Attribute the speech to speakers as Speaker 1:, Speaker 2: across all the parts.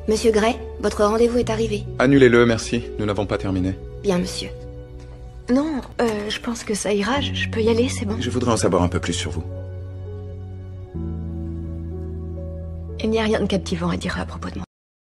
Speaker 1: Monsieur Gray, votre rendez-vous est arrivé.
Speaker 2: Annulez-le, merci. Nous n'avons pas terminé.
Speaker 1: Bien, monsieur. Non, euh, je pense que ça ira. Je je peux y aller, c'est bon.
Speaker 2: Je voudrais en savoir un peu plus sur vous.
Speaker 1: Il n'y a rien de captivant à dire à propos de moi.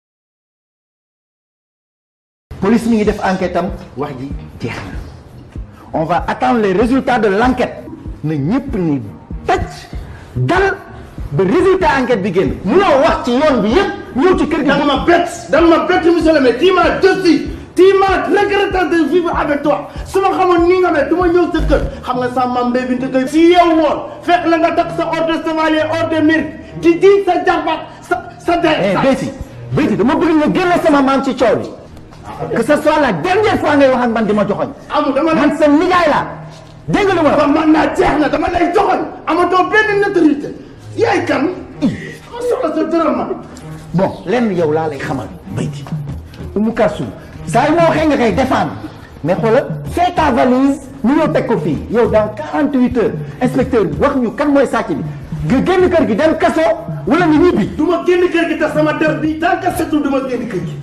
Speaker 3: police mi ngi def enquête am wax ji jeex na on va attendre les résultats de l'enquête na ñëpp ni tëj dal ba résultat enquête bi génn munoo wax ci yoon bi yëpp ñëw ci kër gi.
Speaker 4: danga ma bett danga ma bett monsieur le maire tu m'as déçu tu m'as regretté de vivre avec toi su ma xamoon nii nga mel du ma ñëw sa kër xam nga sa maam Mbaye Binta Gueye si yow woon fekk la nga takk sa ordre de chevalier ordre de mérite di di sa jàmbaat sa sa der
Speaker 3: eh Béyti Béyti dama bëgg nga génne sama maam ci coow li que ce soit la dernière fois ngay wax ak man di ma joxoñ
Speaker 4: amul dama la
Speaker 3: man sa nijaay la dégg nga lu ma la
Speaker 4: ba man naa jeex na dama lay joxoñ amatoo benn notoriété yaay kan ma soxla sa dërëm ma
Speaker 3: bon lenn yow laa lay xamal Béyti Oumou Kalsoum saa yi moo waxee nga koy défendre mais xoolal fais ta valise ñu ñëw teg ko fii yow dans 48 heures inspecteur bi wax ñu kan mooy sàcc bi nga génn kër gi dem kaso wala nga ñibbi.
Speaker 4: du ma génn kër gi te sama der bi tant que setul du ma génn kër gi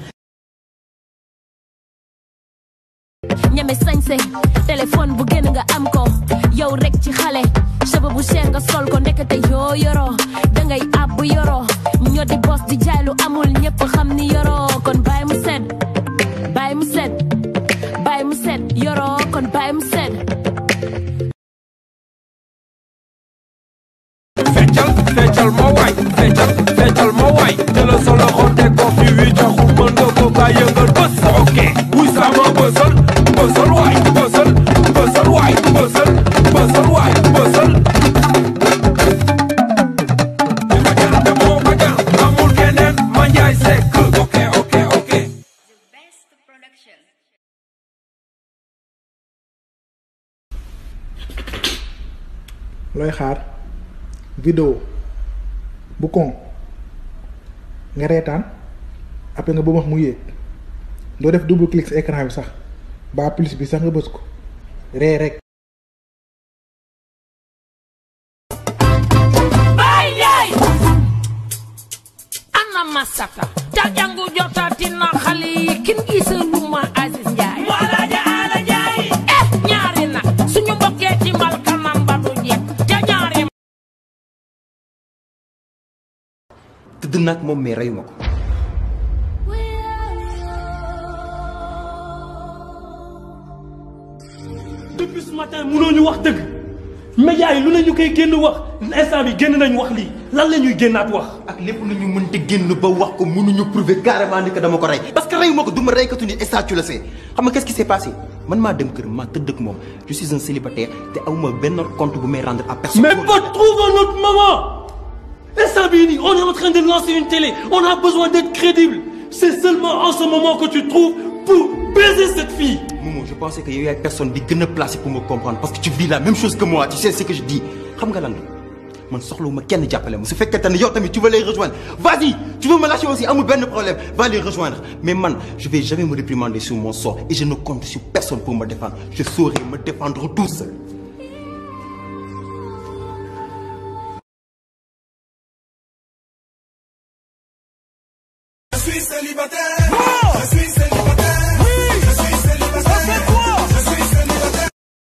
Speaker 5: ñeme sañse téléphone bu gën nga am ko yow rek ci xale cheveux bu cher nga sol ko ndekete yoo yoroo dangay ab bu yoroo ñoo di bos di jaay lu amul ñëpp xam ni yoroo kon bàyyi mu set bàyyi mu set bàyyi mu set yoroo kon bàyyi mu set
Speaker 6: feccal feccal ma waay feccal feccal ma waay jëlal sa loxo teg ko fi wi taxu mën nga ko kaa yëngal bës ok wuy sama bësal bësal waay bësal bësal waay bësal bësal waay bësal li ma jar te moo ma jar amul keneen ma njaay sekk ok ok ok
Speaker 7: looy xaar vidéo bu kon nga reetaan après nga bëmax mu yéeg doo def double clic si écran bi sax ba plus bi sax nga bës ko ree rek
Speaker 8: Baay yaay ana masata ta jangu jotati na xale yi kin gisaluma Aziz Njaay wala ja ala jaay eh ñaari nag suñu mbokkee ci mbal kanam ba du jeex te ñaari
Speaker 9: tëdd nag moom mais reyu ma ko
Speaker 10: depuis ce matin mënoo ñu wax dëgg médias yi lu ne ñu koy génn wax instant bi génn nañ wax lii lan la ñuy génnaat wax.
Speaker 9: ak lépp lu ñu mënte génn ba wax ko mënuñu prouver carrément ni que dama ko rey parce que reyu ma ko du ma reykatu nit et ça tu le sais xam nga qu'est-ce qui s'est passé man maa dem kër maa tëdd ak moom je suis un célibataire te awma benn compte bu may rendre à personne
Speaker 10: mais pas trouve un autre moment instant bii nii on est en train de lancer une télé on a besoin d'être crédible c'est seulement en ce moment que tu trouves pour baiser cette fille.
Speaker 9: Momo je pensais que yow yaay personne bi gën a placé pour me comprendre parce que tu vis la même chose que moi tu sais ce que je dis xam nga lan la man soxlawuma kenn jàppale ma su fekkente ne yow tamit tu veux les rejoindre vas-y tu veux me lâcher aussi amul benn problème va les rejoindre mais man je vais jamais me réprimander sur mon sort et je ne compte sur personne pour me défendre je saurai me défendre tout seul
Speaker 6: Je suis célibataire. Je suis célibataire. Oui, je suis célibataire. Ça fait quoi Je suis célibataire.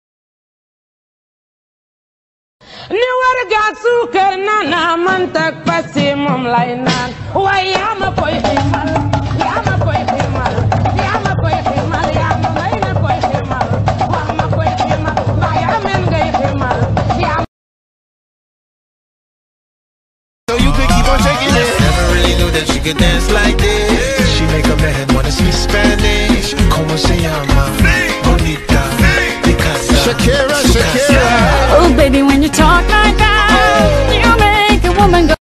Speaker 8: ni war gaag suukar nana man tak pasi moom lay naan waaye yaa ma koy ximal yaa ma koy ximal yaa ma koy ximal yaa ma may na koy ximal wax ma koy ximal waaye amen ngay ximal yaa
Speaker 6: So you could keep on shaking it. Never really knew that she could dance like this. She make a man wanna speak Spanish. Como se llama? Bonita. Picasa. Shakira, Shakira.
Speaker 5: Oh baby when you talk like that you make a woman go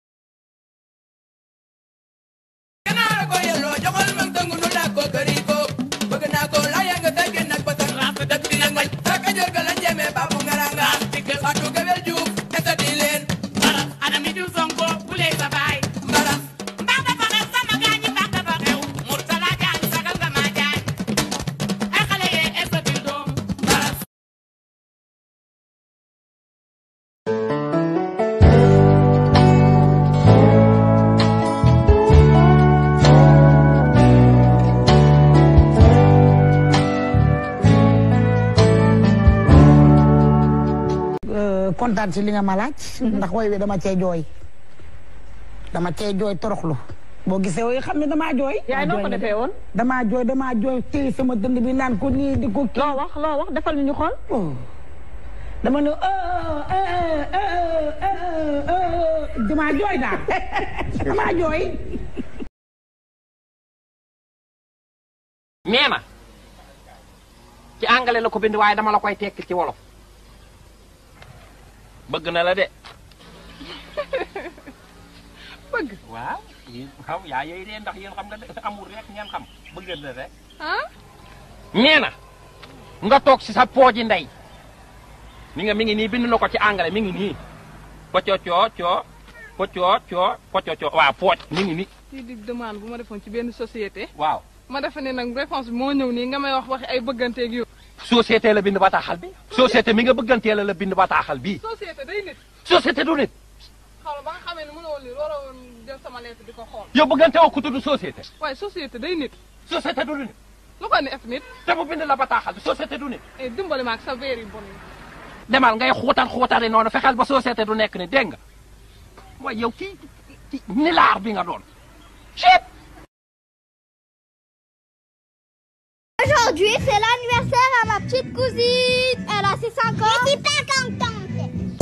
Speaker 11: kontaan si li nga ma laaj ndax woy wi dama cee jooy dama cee jooy toroxlu boo gisee woy xam ne damaa jooy
Speaker 12: yaay noo ko defee woon
Speaker 11: damaa jooy damaa jooy téye sama dënd bi naan ko nii di ko kii
Speaker 12: loo wax loo wax defal ñu xool
Speaker 11: dama ne damaa jooy daal damaa jooy
Speaker 13: nee na ci anglais la ko bind waaye dama la koy tekki ci wolof bëgg na la de bëgg waaw yéen xam yaa yooyu de ndax yéen xam nga de amul rek ngeen xam bëgg na rek nee na nga toog si sa pooji ndey mi nga mi ngi nii bind na ko ci anglais mi ngi nii poccocoo coo poccoo coo poccocoo waaw pooj mi ngi nii
Speaker 14: lii di demande bu ma defoon ci benn société.
Speaker 13: waaw
Speaker 14: ma defe ne nag réponse bi moo ñëw nii nga may wax waxi ay bëgganteeg yu.
Speaker 13: société la bind bataaxal bi société mi nga bëggantee la la bind bataaxal bii
Speaker 14: société day nit.
Speaker 13: société du nit
Speaker 14: xaw ma ba nga xamee ne mënoo lii waroo woon jël sama lettre di ko xool.
Speaker 13: yow bëggante woo ku tudd société
Speaker 14: waaye société day nit.
Speaker 13: société du nit
Speaker 14: lu ko ne ef nit.
Speaker 13: te mu bind la bataaxal bi société du nit
Speaker 14: eh dimbali ma ak sa verre yu bon yi.
Speaker 13: demal ngay xuutar xuutari noonu fexeel ba société du nekk ni dégg nga waaye yow kii kii nilaar bi nga doon chut
Speaker 15: Aujourd'hui, c'est l'anniversaire à ma petite cousine. Elle a ses 5 ans. Je suis pas contente.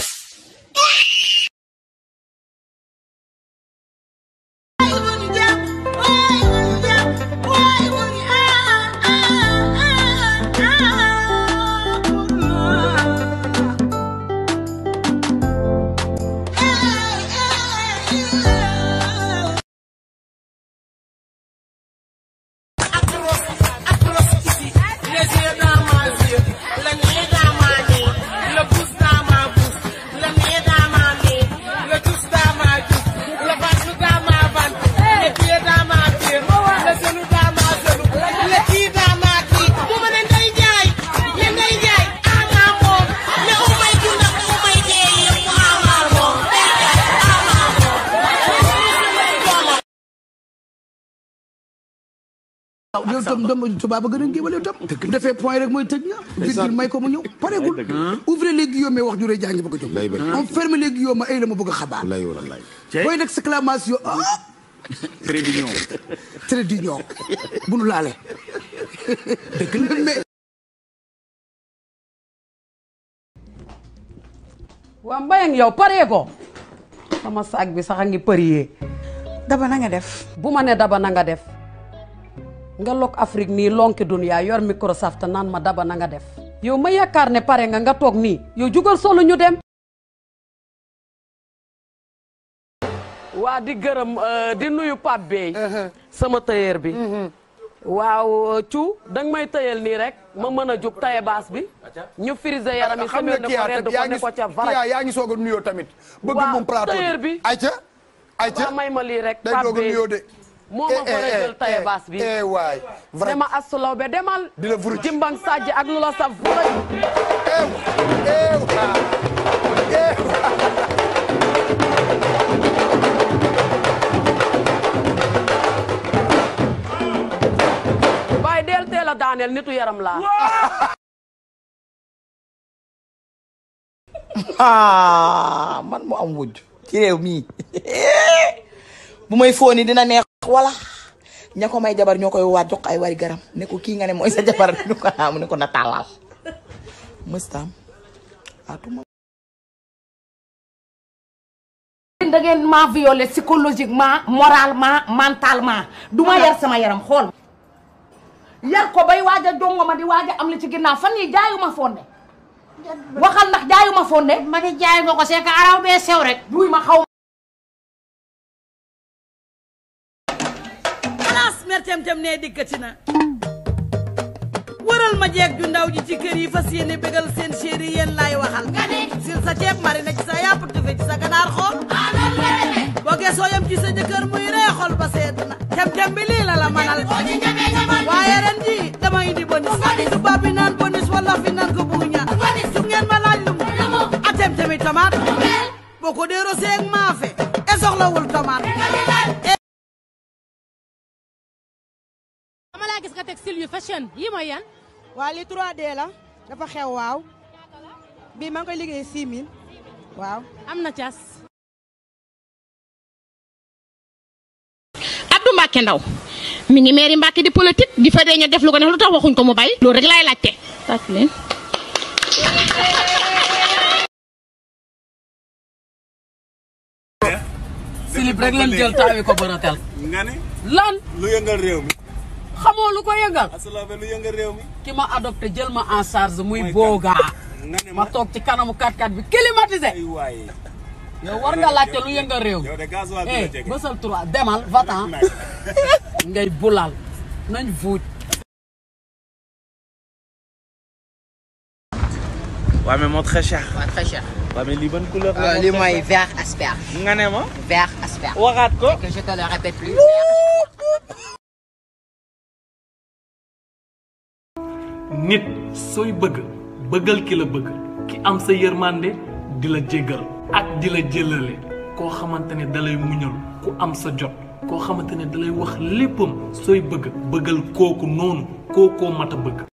Speaker 16: yow tam dama tubaab ba gën a géwal yow tam bu defee point rek mooy tëj na virgule may ko mu ñëw pareegul ouvrez les guillemets wax ju rëy jaa ngi bëgg a jóg on ferme les guillemets ay la ma bëgg a xabaar booy nag exclamation ah
Speaker 17: très mignon
Speaker 16: très d'union bu nu laale dëgg la mais
Speaker 18: waa mbayang yow paree ko sama saag bi sax a ngi përiyee
Speaker 11: daba na nga def
Speaker 18: bu ma ne daba na nga def nga lok Afrique nii lonki dunya yor Microsoft naan ma daba na nga def yow ma yaakaar ne pare nga nga toog nii yow jugal solo ñu dem waa di gërëm di nuyu Pape Bey sama tailleur bi waaw cu danga may tëyal nii rek ma mën a jub taye baas bi ñu frisé yaram yi
Speaker 16: xam nga
Speaker 18: semaine ne
Speaker 16: kii
Speaker 18: ko redd ko ne ko ca
Speaker 16: yaa
Speaker 18: varak
Speaker 16: yaa ngi soog a nuyoo tamit bëgg
Speaker 18: waaw
Speaker 16: moom plateau
Speaker 18: tailleur bi
Speaker 16: ayca ayca
Speaker 18: waa may ma lii rek
Speaker 16: day
Speaker 18: Pape
Speaker 16: doog a
Speaker 18: Bey
Speaker 16: nuyoo de
Speaker 18: moo ma fa jël taye baas bi
Speaker 16: eh waay vrai
Speaker 18: dama asulaw be demal
Speaker 16: di la vuruj
Speaker 18: jimbang sajj ak lu la saf vuruj bàyyi del teel a daaneel nitu yaram laa
Speaker 19: ah man mu am wujj ci réew mii bu may fóoni dina neex wala ña ko may jabar ñoo koy waat jox ko ay wari garam ne ko kii nga ne mooy sa jabar ñu ko naa mu ne ko na tàllal mëstam atuma
Speaker 20: da ngeen ma violé psychologiquement moralement mentalement du ma yar sama yaram xool yar ko bay waaj a jongo ma di waaj a am li ci ginnaaw fan yi jaayuma fonde waxal ndax jaayuma fonde ma di jaay nga ko c'est que araw bee sew rek duy ma xaw
Speaker 21: xalaas mer tem-tem ne dikkati na wëral ma jeeg ju ndaw ji ci kër yi fas yéene bégal seen chéri yéen laay waxal sil sa ceeb marine ci sa yàpp tufe ci sa ganaar xool boo gesoo yam ci sa jëkkër muy ree xol ba sedd na tem-tem bi lii la la manal waaye ren ji dama indi bonus tubaab bi naan bonus wala fi naan ko buuña su ngeen ma laaj lu mu a tem-temi tomate boo ko dee rosé ak maafe e soxlawul tomate
Speaker 22: dama laa gis nga teg style yu fashion yi mooy yan
Speaker 23: waa li 3D la dafa xew waaw bii maa ngi koy liggéey 6000
Speaker 21: waaw
Speaker 22: am na cas.
Speaker 2: Abdou Mbacke Ndaw mi ngi meeri Mbacke di politique di fa dee ñu def lu ko neex lu tax waxuñ ko mu bay loolu rek laay laajte tàcc leen
Speaker 18: silib rek lañ jël taawi ko bëratel
Speaker 17: nga ne
Speaker 18: lan
Speaker 17: lu yëngal réew mi
Speaker 18: xamoo lu ko yëngal
Speaker 17: asalaabe lu yëngal réew mi
Speaker 18: ki ma adopté jël ma en charge muy boogaa ma toog ci kanamu 4x4 bi climatisé
Speaker 17: waaye
Speaker 18: yow war nga laajte lu yëngal réew mi
Speaker 17: yow de gasoil bi la
Speaker 18: eh
Speaker 17: jege
Speaker 18: bësal trois demal vatan ngay bulal nañ vuuj
Speaker 17: waaw mais moo très cher
Speaker 23: waaw très cher.
Speaker 17: waaw mais lii ban couleur la
Speaker 23: Euh, lii mooy vert asperge.
Speaker 17: nga ne ma
Speaker 23: vert asperge.
Speaker 17: waxaat ko
Speaker 23: que je te le répète plus.
Speaker 10: nit sooy bëgg bëggal ki la bëgg ki am sa yërmande di la jéggal ak di la jëlale koo xamante ne dalay muñal ku am sa jot koo xamante ne dalay wax léppam sooy bëgg bëggal kooku noonu kookoo mat a bëgg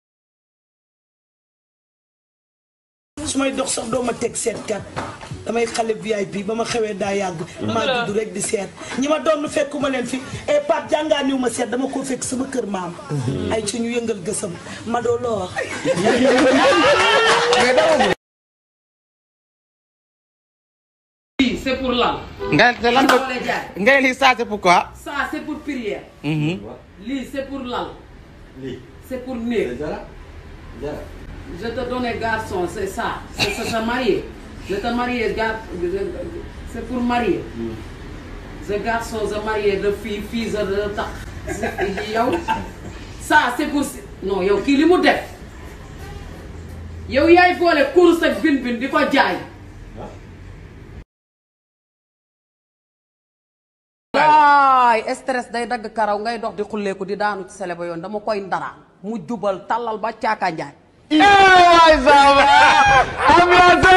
Speaker 24: su may dox sax doo ma teg seetkat damay xale VIP ba ma xewee daa yàgg maa judd rek di seet ñi ma doon fekkuma leen fi e Pape jàngaaniw ma seet dama ko fekk sama kër maam ay ci ñu yëngal gësam ma doo loo wax
Speaker 18: lii c'est pour lan
Speaker 17: nga te lan ko
Speaker 18: Loolu lay jaay.
Speaker 17: nga ne lii ça c'est pourquoi
Speaker 18: ça c'est pour prière lii c'est pour lal c'est pour néeg je te donne garçon c'est ça c'est c'est se marier je te marier gar c'est pour marier je garçon je marier de fille fille je de tax yow ça c'est pour non yow kii li mu def yow yaay boole course ak bin bin di ko jaay waay stress day dagg karaw ngay dox di xulleeku di daanu ci sele ba yoon dama koy ndara mu jubal tàllal ba caaka njaay
Speaker 17: waay sama ambiance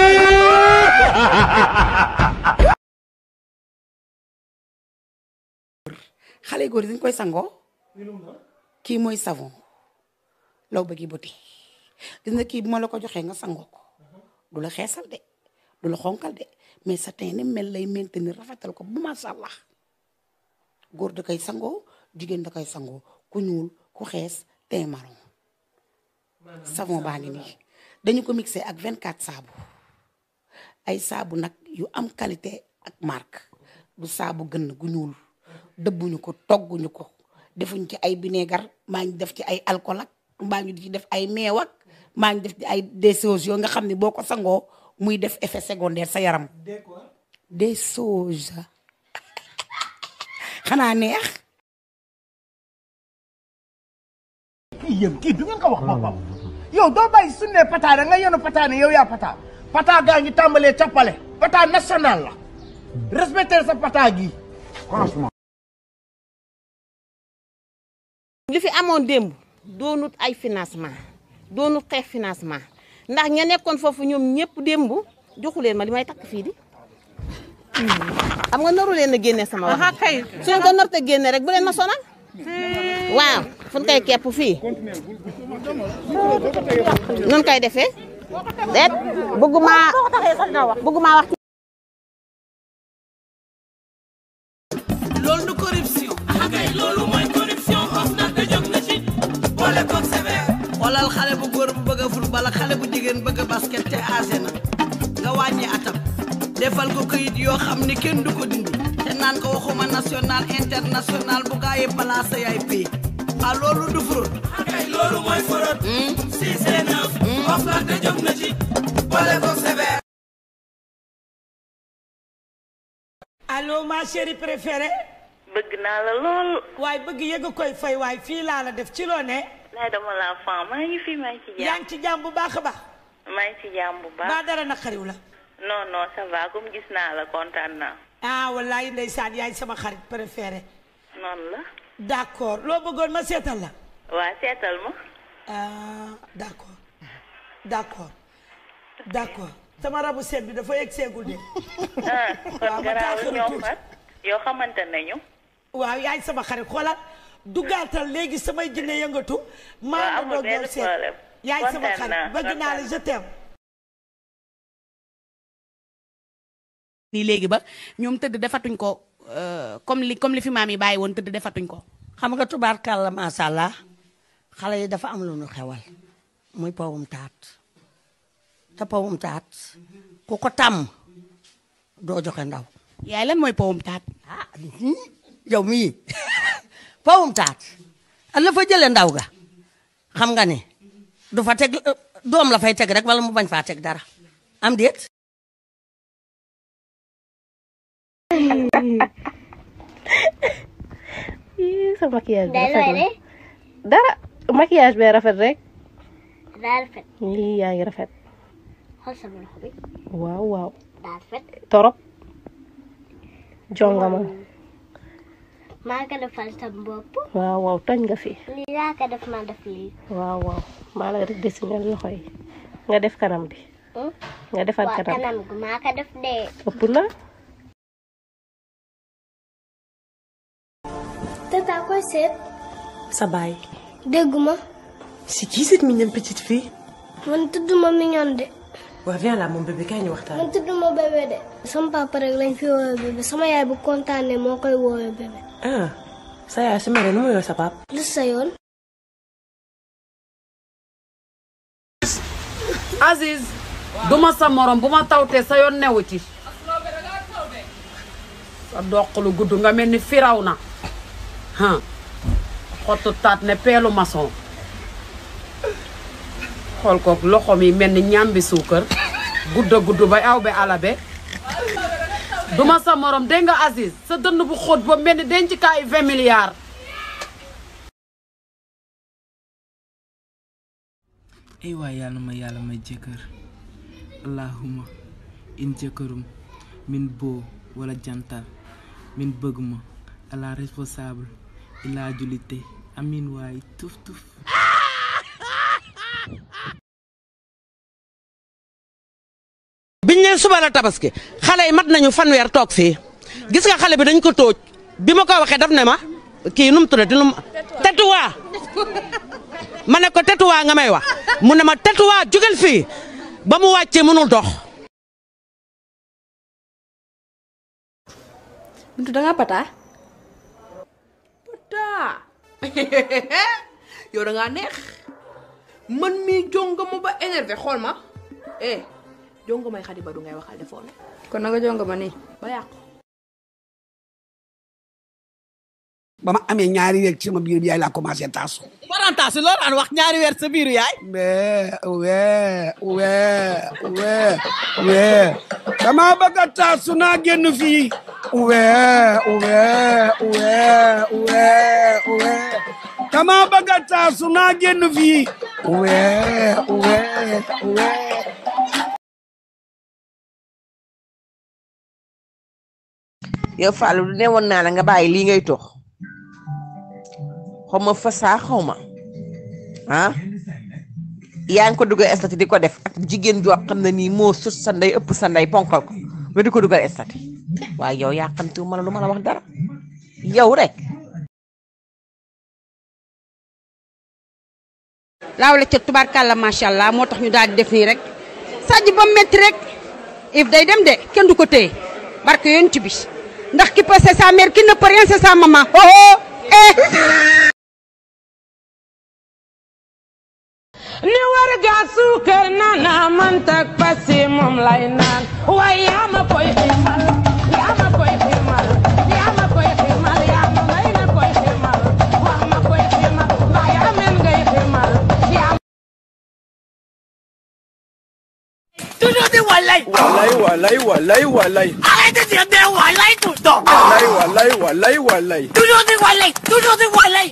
Speaker 11: xale góor yi dañ koy sangoo kii mooy savon law bëggi buti gis nga kii bu ma la ko joxee nga sangoo ko du la xeesal de du la xonkal de mais sa teint ni mel lay maintenir rafetal ko bu macha allah góor da koy sangoo jigéen da koy sangoo ku ñuul ku xees teint marron savon baa ngi nii dañu ko mixé ak 24 saabu ay saabu nag yu am qualité ak marque du saabu gën gu ñuul dëbbuñu ko togguñu ko defuñ ci ay vinaigre maa ngi def ci ay alcool ak maa ngi di ci def ay meew ak maa ngi def ci ay des choses yoo nga xam ne boo ko sangoo muy def effet secondaire sa yaram des choses xanaa neex
Speaker 4: kii yéen kii du ngeen ko wax boppam yow doo bàyyi su ne pata da nga yenu pata ne yow yaa pata pata gaa ngi tàmbalee cappale pata national la respecter sa pata gi franchement
Speaker 25: li fi amoon démb doonut ay financement doonut xeex financement ndax ña nekkoon foofu ñoom ñëpp démb joxu leen ma li may takk fii di xam nga naru leen a génne sama wax kay suñ ko nar te génne rek bu leen ma sonal waaw fu ñu koy kepp fii nun koy defee déet bëgguma bëgguma wax
Speaker 21: loolu du corruption. kay loolu mooy corruption of na te jóg na ci boole koog sévère. xoolal xale bu góor bu bëgg a football ak xale bu jigéen bëgg a basket te âgé na nga wàññi atam defal ko këyit yoo xam ni kenn du ko dindi te naan ko waxuma national international bu gaa yi placé yaay pay ah loolu du fraude. kay loolu mooy fraude. si c'est neuf. of na te jóg na ci boole koog sévère.
Speaker 24: allo ma chérie préférée.
Speaker 26: bëgg naa la lool.
Speaker 24: waaye bëgg yëg koy fay waaye fii laa la def ci loo ne.
Speaker 26: laay dama laa fan maa ngi fi maa ngi ci jàmm.
Speaker 24: yaa ngi ci jàmm bu baax a baax.
Speaker 26: maa ngi ci jàmm bu baax.
Speaker 24: ba dara naqariw la.
Speaker 26: non non ça va comme gis naa la kontaan naa.
Speaker 24: ah wallaay ndeysaan yaay sama xarit préférée.
Speaker 26: noonu la.
Speaker 24: d'accord loo bëggoon ma seetal la.
Speaker 26: waa seetal ma.
Speaker 24: ah d'accord d'accord d'accord sama rabu seet bi dafa yegg seegul de.
Speaker 26: ah
Speaker 24: waaw
Speaker 26: kon
Speaker 24: ma
Speaker 26: garaaw
Speaker 24: taaxirlu
Speaker 26: ñoo
Speaker 24: tuuti.
Speaker 26: fat yow xamante nañu.
Speaker 24: waaw yaay sama xarit xoolal dugaatal léegi samay jinne yëngatu. maa ngi
Speaker 26: amul
Speaker 24: doog yow
Speaker 26: benn
Speaker 24: seet
Speaker 26: problème.
Speaker 24: yaay sama
Speaker 26: Kontaan naa,
Speaker 24: xarit bëgg naa la
Speaker 26: kontaan
Speaker 24: je t'aime
Speaker 11: nii léegi ba ñoom tëdd defatuñ ko euh, comme li comme li fi maam yi bàyyi woon tëdd defatuñ ko
Speaker 1: xam nga tubaarkàlla macha allah xale yi dafa am lu nu xewal muy pawum taat te pawum taat ku ko tàmm doo joxe ndaw.
Speaker 11: yaay lan mooy pawum taat.
Speaker 1: ah yow mii pawum taat la fa jëlee ndaw ga xam nga ne du fa teg doom la fay teg rek wala mu bañ faa teg dara am déet.
Speaker 3: Ih, sa maquillage bi
Speaker 15: Day
Speaker 3: rafet
Speaker 15: looy
Speaker 3: na dara maquillage bee rafet rek
Speaker 15: daa rafet
Speaker 3: lii yaa ngi rafet
Speaker 15: xool sama loxo bi
Speaker 3: waaw waaw
Speaker 15: daa rafet
Speaker 3: torop jongama
Speaker 15: maa ko defal sama bopp
Speaker 3: waaw waaw tooñ nga fi
Speaker 15: lii laa ko def ma def lii
Speaker 3: waaw waaw maa la rek dessiné loxo yi nga def kanam bi
Speaker 15: Hmm?
Speaker 3: nga defar
Speaker 15: waa
Speaker 3: kanam
Speaker 15: kanam gi maa ko def dee
Speaker 3: ëpp na
Speaker 15: tata koy seet
Speaker 3: sa baay
Speaker 15: dégguma
Speaker 3: c'est qui cette mignonne petite fille
Speaker 15: man tudduma mignon de
Speaker 3: waaw viens là mon bébé kaay ñu waxtaan
Speaker 15: man tudduma bébé de sama papa rek lañ fi woowee bébé sama yaay bu kontaanee moo koy woowee bébé
Speaker 3: ah sa yaay su mere nu mu yow sa pap
Speaker 15: lu sa yoon
Speaker 18: Aziz duma sa morom bu ma tawtee sa yoon newu ci sa doq lu gudd nga mel ni firaw na han xottu taat ne peelu maçon xool ko loxom yi mel ni ñambi suukar gudda gudd bay aw be alabe duma sa morom dégg nga Aziz sa dënn bu xóot ba mel ni denc kaayu 20 milliards
Speaker 6: ay waay yàlla ma yàlla may jëkkër allahuma in jëkkërum min boo wala jantal min bëgg ma ala responsable ila julite amin waay tuf tuf
Speaker 7: biñ ne suba la tabaski xale yi mat nañu fanweer toog fii gis nga xale bi dañ ko tóoj bi ma ko waxee daf ne ma kii nu mu tuddati nu mu tetuwaa ma ne ko tetuwaa nga may wax mu ne ma tetuwaa jógal fii ba mu wàccee mënul dox.
Speaker 8: Bintu da nga pata
Speaker 9: taa yow da ngaa neex man mii jongama ba énervé xool ma eh jongamay xadi ba du ngay waxal defoon
Speaker 8: kon na nga jonga ma nii
Speaker 9: ba yàqu
Speaker 16: ba ma amee ñaari weer ci sama biir bi yaay laa commencé taasu.
Speaker 7: parentage loolu daan wax ñaari weer sa biiru yaay.
Speaker 16: wee wee wee wee wee dama bëgg a taasu naa génn fii. wee wee wee wee wee dama bëgg a taasu naa génn fii. wee wee wee.
Speaker 19: yow Fallou du ne woon naa la nga bàyyi lii ngay tox xaw ma fasaa xaw ma ah yaa ngi ko dugal estati di ko def ak jigéen joo xam ne nii moo sut sa ndey ëpp sa ndey ponkal ko nga di ko dugal estati waaye yow yaa xam te ma la lu ma la wax dara yow rek
Speaker 27: laaw la ca tubaarkàlla macha allah moo tax ñu daal di def nii rek sàjj ba metti rek if day dem de kenn du ko téye barke yonent bi ndax ki peut c'est sa mère qui ne peut rien c'est sa maman oh oh eh
Speaker 28: ni war gaa suukar nana man tak pasi moom lay naan waaye yaa ma koy ximal yaa ma koy ximal yaa ma koy ximal yaa ma may na koy ximal wax ma koy ximal mbaa yaa men ngay ximal yaa
Speaker 29: Toujours des walay.
Speaker 30: Walay, walay, walay, walay.
Speaker 29: Arrête de dire des walay tout le temps.
Speaker 30: Walay, walay, walay, walay.
Speaker 29: Toujours des walay. Toujours des walay.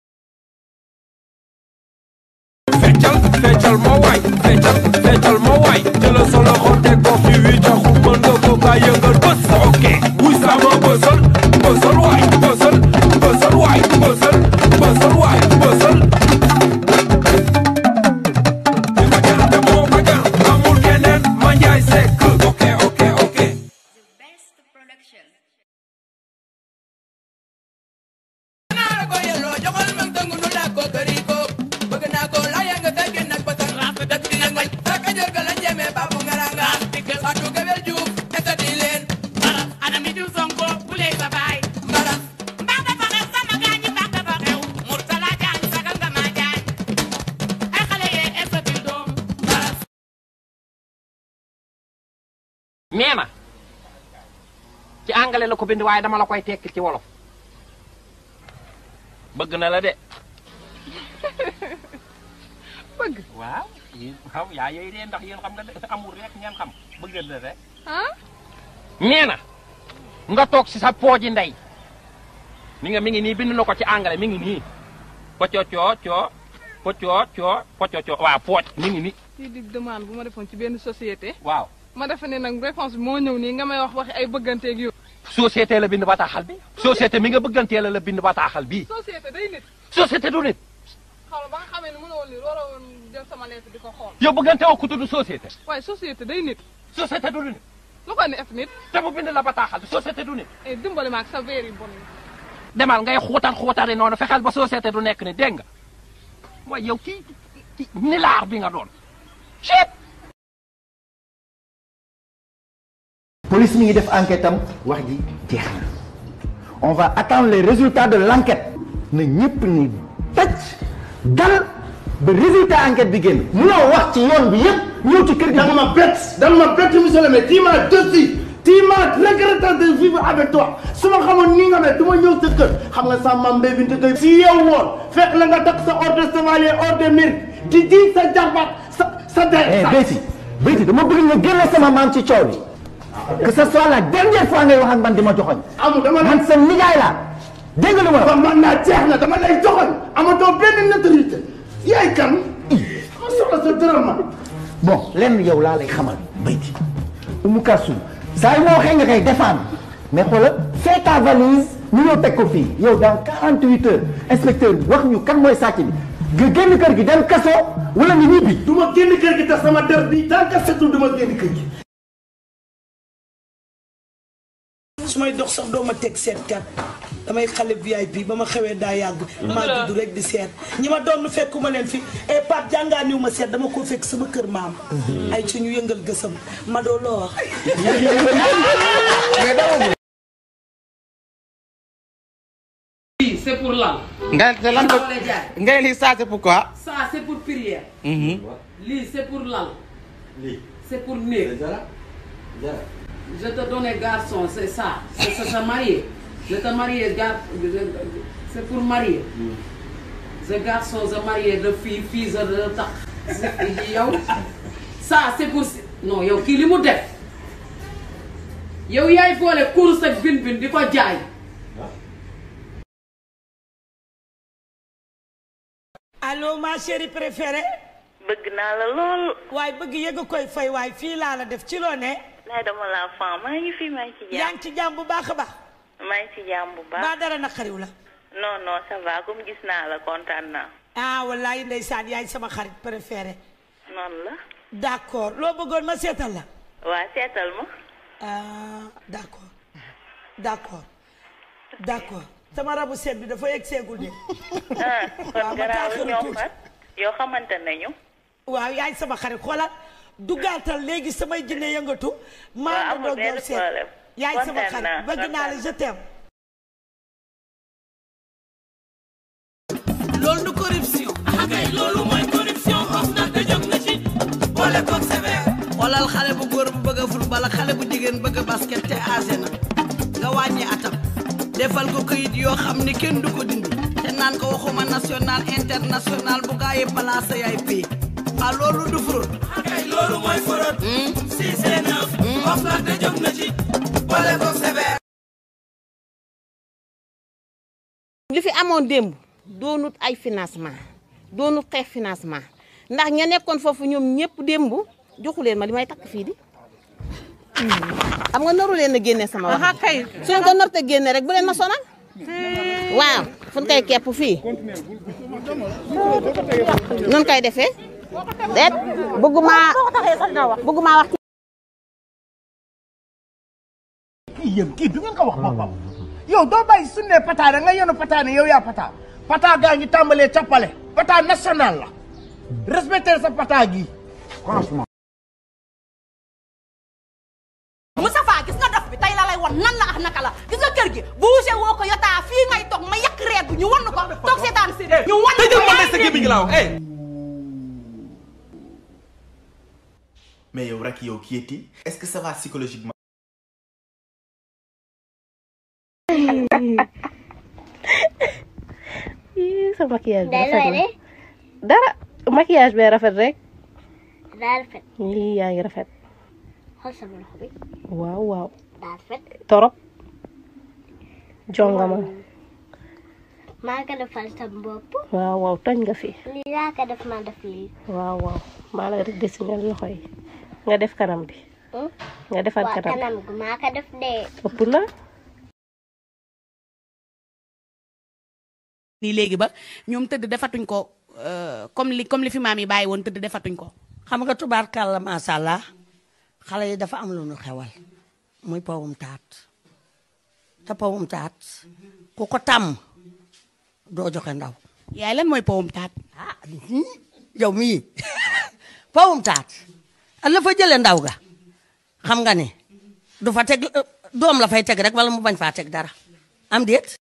Speaker 30: Feccal, feccal ma waay, feccal, feccal ma waay. Jëlal sa loxo teg ko fi wi taxu mën nga ko kaa yëngal bës. Ok. Wuy sama bësal, bësal waay, bësal, bësal waay, bësal, bësal waay, bësal. Li ma jar te moo ma jar, amul keneen, ma njaay sekk. Ok, ok, ok.
Speaker 2: nee na ci anglais la ko bind waaye dama la koy tekki ci wolof bëgg na la de
Speaker 5: bëgg
Speaker 2: waaw yéen xam yaa yooyu de ndax yéen xam nga de amul rek ngeen xam bëgg na rek
Speaker 5: ah
Speaker 2: nee na nga toog si sa pooji ndey mi nga mi ngi nii bind na ko ci anglais mi ngi nii pocoo coo coo pocoo coo pocoo coo waaw pooj mi ngi nii
Speaker 5: kii di demande bu ma defoon ci benn société
Speaker 2: waaw
Speaker 5: ma defe ne nag réponse bi moo ñëw nii nga may wax waxi ay bëgganteeg yow
Speaker 2: société la bind bataaxal bi société mi nga bëggantee la la bind bataaxal bii
Speaker 5: société day nit
Speaker 2: société du nit
Speaker 5: xaw ba nga xamee ne mënoo lire waroo woon jël sama lettre di ko xool
Speaker 2: yow bëggante woo ku tudd société
Speaker 5: waaye société day nit
Speaker 2: société du nit
Speaker 5: lu ko neef nit
Speaker 2: te mu bind la bataaxal bi société du nit
Speaker 5: eh dimbali ma ak sa veer yu bon yi
Speaker 2: demal ngay xuutal xuutali noonu fexeel ba société du nekk ni dégg nga mooy yow kii kii nilaar bi nga doon ceeb
Speaker 10: police mi ngi def enquête am wax ji jeex na on va attendre les résultats de l'enquête na ñëpp ni tëj dal ba résultat enquête bi génn munoo wax ci yoon bi yëpp ñëw ci kër gi.
Speaker 4: da nga ma bett da nga ma bett monsieur le maire tu m'as déçu tu m'as regretté de vivre avec toi su ma xamoon nii nga mel du ma ñëw sa kër xam nga sa maam Mbay Binta Gueye si yow woon fekk la nga takk sa ordre de chevalier ordre de mérite di di sa jarbaat sa sa der
Speaker 10: eh Béti Béti dama bëgg nga génne sama maam ci coow li que ce soit la dernière fois ngay wax ak man di ma joxoñ
Speaker 4: amul dama
Speaker 10: man sa nijaay laa dégg nga lu ma la
Speaker 4: wax man naa jeex na dama lay joxoñ amatoo benn notoriété yaay kan ma soxla sa dërëm ma
Speaker 10: bon lenn yow laa lay xamal Béti Oumou Kalsoum saa yu ma waxee nga koy défendre mais xoolal fais ta valise ñu ñëw teg ko fii yow dans 48 heures inspecteur bi wax ñu kan mooy sàcc bi nga génn kër gi dem kaso wala nga ñibbi.
Speaker 4: du ma génn kër gi tax sama der bi tant que setul du ma génn kër gi.
Speaker 24: su may dox sax doo ma teg seetkat damay xale VIP ba ma xewee daa yàgg. maa judd rek di seet ñi ma doon fekkuma leen fi et Pape jàngaaniw ma seet dama ko fekk sama kër maam. ay ci ñu yëngal gësam ma doo loo wax.
Speaker 18: lii c'est pour lan.
Speaker 19: nga te lan la nga lii ça c'est pourquoi.
Speaker 18: ça c'est pour prière.
Speaker 19: Mhm.
Speaker 18: lii c'est pour lan. c'est pour néeg. je te donne garçon c'est ça c'est c'est se marier je te marier gar c'est pour marier. ce garçon se marier de fille fille se de tax yow ça c'est pour non yow kii li mu def yow yaay boole course ak bin bin di ko jaay.
Speaker 24: allo ma chérie préférée.
Speaker 26: bëgg naa la lool.
Speaker 24: waaye bëgg yëg a koy fay waaye fii laa la def ci loo ne.
Speaker 26: laay dama la fan maa ngi fi maa ngi ci
Speaker 24: yaa
Speaker 26: jàmm.
Speaker 24: ngi ci jàmm bu baax a baax.
Speaker 26: maa ngi ci jàmm bu baax.
Speaker 24: ba dara naqariw la.
Speaker 26: non non ça va comme gis naa la kontaan naa.
Speaker 24: ah wallaay ndeysaan yaay sama xarit préférée.
Speaker 26: noonu la.
Speaker 24: d'accord loo bëggoon ma seetal la.
Speaker 26: waa seetal ma.
Speaker 24: ah d'accord d'accord d'accord sama rabu seet bi dafa yegg seegul de.
Speaker 26: ah
Speaker 24: waaw
Speaker 26: kon
Speaker 24: ma
Speaker 26: garaaw
Speaker 24: taaxaru
Speaker 26: ñoo
Speaker 24: tuuti.
Speaker 26: fat yoo xamante nañu.
Speaker 24: waaw yaay sama xarit xoolal dugaatal léegi samay jinne yëngatu. maa ngi doog yow seet yaay sama
Speaker 26: kontaan
Speaker 24: xarit
Speaker 26: naa,
Speaker 24: bëgg naa la je t'aime.
Speaker 21: loolu du corruption. ah kay loolu mooy corruption of na te jóg na ci boole koog sévère. xoolal xale bu góor bu bëgg a football ak xale bu jigéen bëgg a basket te âgé na nga wàññi atam defal ko këyit yoo xam ni kenn du ko dindi te naan ko waxuma national international bu gaa yi placé yaay pay ah loolu du fraude. ah kay loolu mooy fraude. si c'est neuf. of na te jóg na ci boole koog sévère.
Speaker 27: li fi amoon démb doonut ay financement doonut xeex financement ndax ña nekkoon foofu ñoom ñëpp démb joxu leen ma li may takk fii di xam nga naru leen a génne sama wax kay suñ ko nar te génne rek bu leen ma sonal waaw fu koy kepp fii nun koy defee déet bëgguma bëgguma wax
Speaker 4: kii yéen kii du ngeen ko wax boppam yow doo bàyyi su ne pataane nga yenu pataane yow yaa pata pata gaa ngi tàmbalee cappale pata national la respecter sa pata gi franchement
Speaker 12: Moustapha gis nga dof bi tey la lay won nan la ak naka la gis nga kër gi bougé woo ko yotaa fii ngay toog ma yàq reer bi ñu wan ko toog seetaan si ñu wan ko
Speaker 13: tëjal ma
Speaker 12: yaay
Speaker 13: sa gémmiñ gi laa wax eh
Speaker 1: mais yow rek yow kii est-ce que ça va psychologiquement.
Speaker 3: Ih, sa maquillage bi
Speaker 15: Day
Speaker 3: rafet
Speaker 15: looy
Speaker 3: na dara maquillage bee rafet rek
Speaker 15: daa rafet
Speaker 3: yii yaa ngi rafet
Speaker 15: xool sama loxo bi
Speaker 3: waaw waaw
Speaker 15: daa rafet
Speaker 3: torop jongama
Speaker 15: maa ko defal sama bopp
Speaker 3: waaw waaw tooñ nga fi
Speaker 15: lii laa ko def ma def lii
Speaker 3: waaw waaw maa la rek dessiné loxo yi nga def kanam bi
Speaker 15: Hmm?
Speaker 3: nga defar
Speaker 15: waa
Speaker 3: kanam
Speaker 15: kanam gi maa ko def dee
Speaker 3: ëpp na
Speaker 11: nii léegi ba ñoom tëdd defatuñ ko euh, comme li comme li fi maam yi bàyyi woon tëdd defatuñ ko
Speaker 13: xam nga tubaarkàlla macha allah xale yi dafa am lu nu xewal muy powum taat te powum taat ku ko tàmm doo joxe ndaw.
Speaker 11: yaay lan mooy powum taat.
Speaker 13: ah yow mii powum taat la fa jëlee ndaw ga xam nga ni du fa teg euh, doom la fay teg rek wala mu bañ faa teg dara am déet.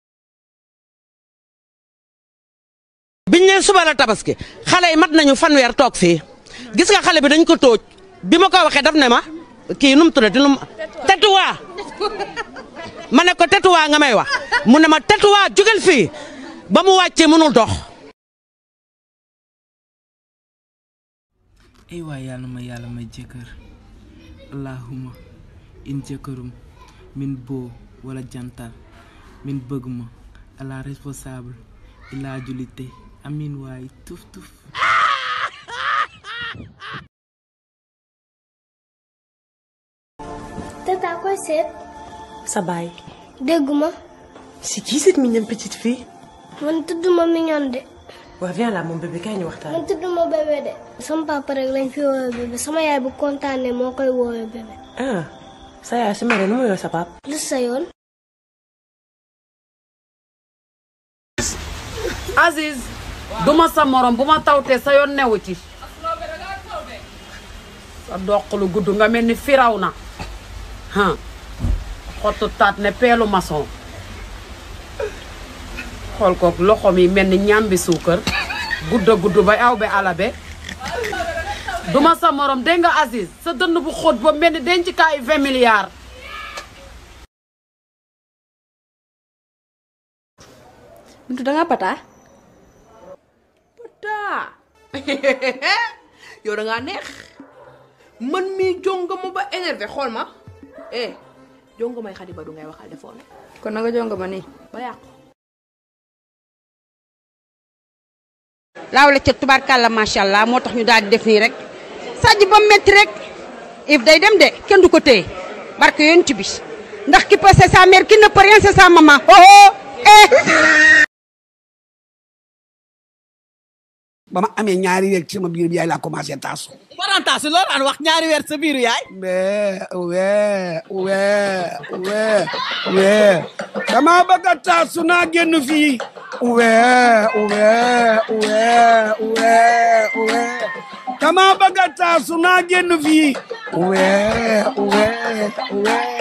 Speaker 7: biñ ne suba la tabaski xale yi mat nañu fanweer toog fii gis nga xale bi dañ ko tóoj bi ma ko waxee daf ne ma kii nu mu tuddati nu mu tetuwaa ma ne ko tetuwaa nga may wax mu ne ma tetuwaa jógal fii ba mu wàccee mënul dox.
Speaker 6: ay waay yàlla ma yàlla may jëkkër allahuma in jëkkërum min boo wala jantal min bëgg ma ala responsable ila julite amin waay tuf tuf
Speaker 15: tata koy seet
Speaker 14: sa baay
Speaker 15: dégguma
Speaker 14: c'est qui cette mignonne petite fille
Speaker 15: man tudduma mignon de
Speaker 14: waa viens là mon bébé kaay ñu waxtaan
Speaker 15: man tudduma bébé de sama papa rek lañ fi woowee bébé sama yaay bu kontaanee moo koy woowee bébé
Speaker 14: ah sa yaay su meree nu mu yooyu sa pap
Speaker 15: lu sa yoon
Speaker 18: Aziz duma sa morom bu ma tawtee sa yoon newu ci sa doq lu gudd nga mel ni firaw na ah xottu taat ne peelu maçon xool ko loxoom yi mel ni ñambi suukar gudda gudd ba aw be alabe duma sa morom dégg nga Aziz sa dënn bu xóot ba mel ni denc kaayu 20 milliards
Speaker 8: Bintu da nga pata
Speaker 9: taa yow da ngaa neex man mii jongama ba énervé xool ma eh jongamay xadi ba du ngay waxal defoon
Speaker 8: kon na nga jonga ma nii
Speaker 9: ba yàqu
Speaker 27: laaw la ca tubaarkàlla macha allah moo tax ñu daal di def nii rek sàjj ba metti rek if day dem de kenn du ko téye barke yonent bi ndax ki peut c'est sa mère qui ne peut rien c'est sa maman oh oh eh
Speaker 16: ba ma amee ñaari weer ci sama biir bi yaay laa commencé taasu.
Speaker 19: parentasi loolu daan wax ñaari weer sa biiru yaay.
Speaker 16: wee wee wee wee wee dama bëgg a taasu naa génn fii. wee wee wee wee wee dama bëgg a taasu naa génn fii. wee wee wee.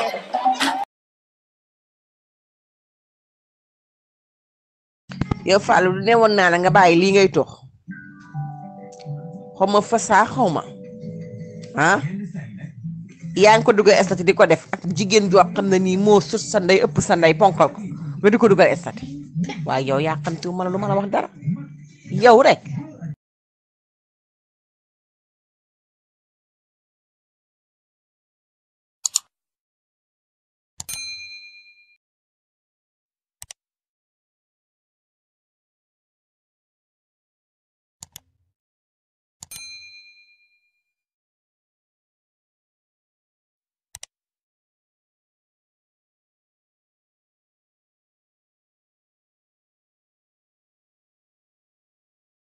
Speaker 19: yow Fallou du ne woon naa la nga bàyyi lii ngay tox xaw ma fasaa xaw ma ah yaa ngi ko dugal estati di ko def ak jigéen joo xam ne nii moo sut sa ndey ëpp sa ndey ponkal ko nga di ko dugal estati waaye yow yaa xam te ma la lu ma la wax dara yow rek